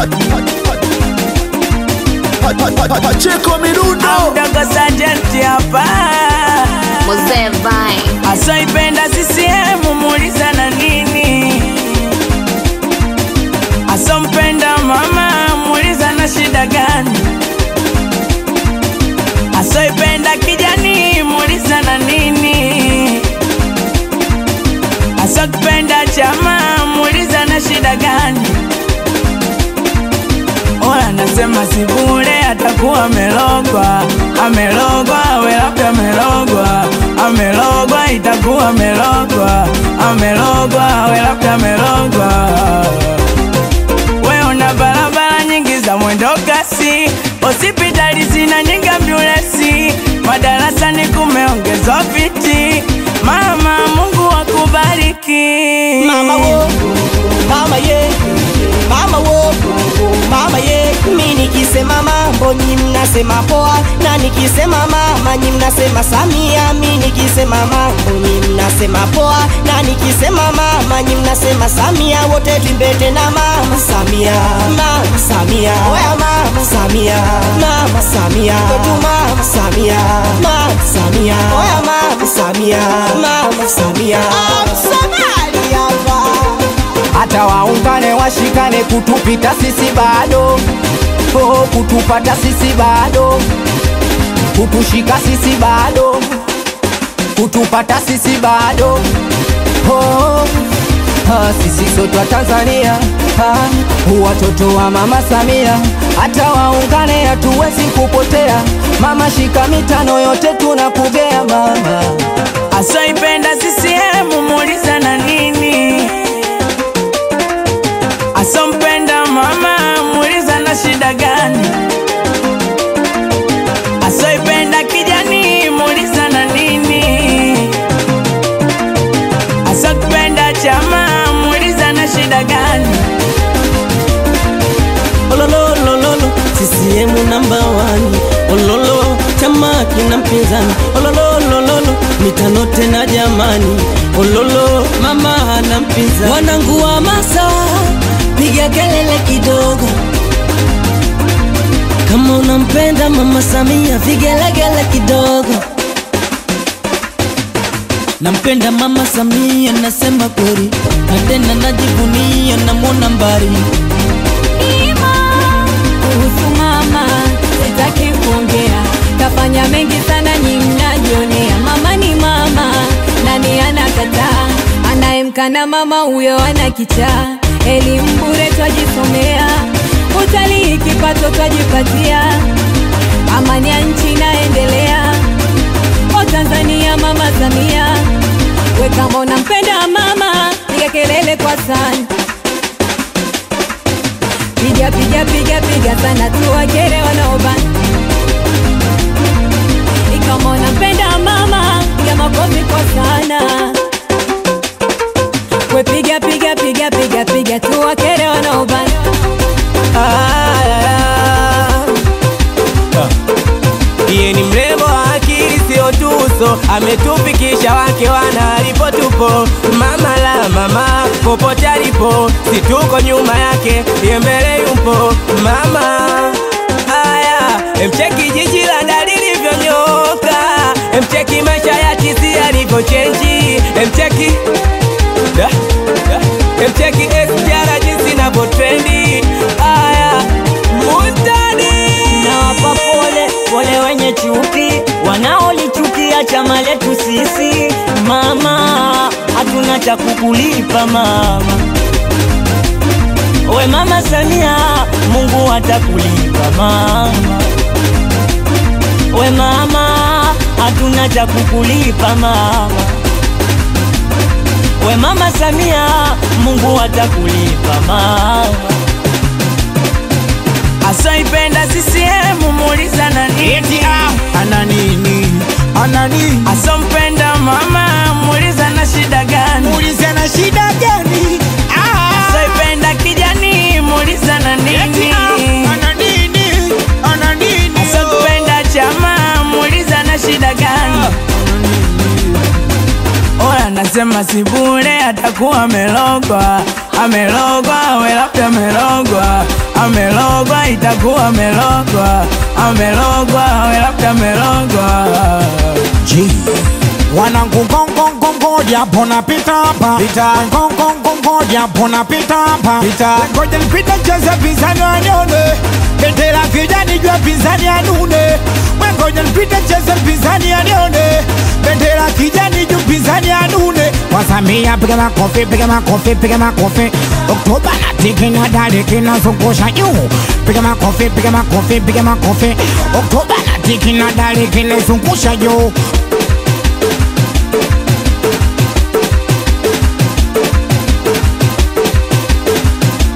Pacheko Mirundo Mdogo Sergeant hapa Mzee Vine. asoipenda CCM muuliza na nini, asompenda mama muuliza na shida gani, asoipenda kijani muuliza na nini, asokipenda chama muuliza na shida gani. Oya nasema si bure, atakuwa amelogwa, amelogwa, awe labda amelogwa, amelogwa, itakuwa amelogwa, amelogwa, awe labda amelogwa. We una barabara nyingi za mwendo kasi, hospitali zina nyingi ambulensi, madarasani kumeongezwa viti. Mama, Mungu akubariki. Mama wo, mama ye, mama wo, mama ye. Mi nikisema mambo nyi mnasema poa, na nikisema mama nyi mnasema Samia. Mi nikisema mambo nyi mnasema poa, na nikisema mama nyi mnasema Samia. Wote tuimbete na mama Samia, mama Samia, oya mama Samia, mama Samia, kwetu mama Samia, mama Samia, oya mama Samia, mama Samia. Msomali hapa hata waungane washikane kutupita sisi bado oh, kutupata sisi bado kutushika sisi bado kutupata sisi bado oh, ah, sisi sote wa Tanzania ah, watoto wa mama Samia hata waungane hatuwezi kupotea mama shika mitano yote tunakugea mama asoipenda CCM muuliza na nini, asompenda mama muuliza na shida gani, asoipenda kijani muuliza na nini, asokipenda chama muuliza na shida gani. olololololo CCM namba wani ololo chama kina mpinzani olololololo mitano tena jamani ololo mama hana mpinzani wanangu wa masa piga kelele kidogo kama unampenda mama Samia vigelegele kidogo nampenda mama Samia nasema kweli na tena najivunia namwona mbali kuhusu mama sitaki kuongea, kafanya mengi sana, nyi mnajionea. Mama ni mama, nani anakataa? Anayemkana mama huyo ana kichaa. Elimu bure twajisomea, utalii kipato twajipatia, amani ya nchi inaendelea. O Tanzania, mama Samia, we kama unampenda mama, piga kelele kwa sana piga piga piga piga sana tuwakere wanaobana ikama unampenda mama piga makofi kwa sana we piga piga piga piga piga tuwakere wanaobana Iye ni mrembo wa akili sio tuso, ametufikisha wake wana alipo tupo. Mama la mama popote alipo, si tuko nyuma yake, ye mbele yupo. Mama aya, emcheki jiji la Dar lilivyonyoka, emcheki maisha ya chizi yalivyochenji, emcheki da, da, emcheki SGR jinsi inavyotrendi. Aya, mutani nawapa pole pole wenye chuki wanaolichukia chama letu sisi mama hatuna cha kukulipa mama we mama Samia Mungu atakulipa mama we mama hatuna cha kukulipa mama we mama Samia Mungu atakulipa mama asoipenda CCM muuliza na nini, ana nini ana nini asompenda mama muuliza na shida gani, muulize na shida gani Ah, asoipenda kijani muuliza na eti, nini, ah, ana nini ana nini asokipenda chama muuliza na shida gani. Oya nasema si bure, atakuwa amelogwa, amelogwa, we labda amelogwa, amelogwa itakuwa amelogwa, amelogwa, we labda amelogwa. G wanangu ngongongongo japo napita hapa ngongongongo japo napita hapa ngoja nipite cheze pinzani wanione bendera kijani jua pinzani anune ngoja nipite cheze pinzani anione bendera kijani juu pinzani anune wasamia piga makofi piga makofi piga makofi oktoba na tiki na dali kinazungusha juu piga makofi piga makofi piga makofi oktoba na tiki na dali kinazungusha juu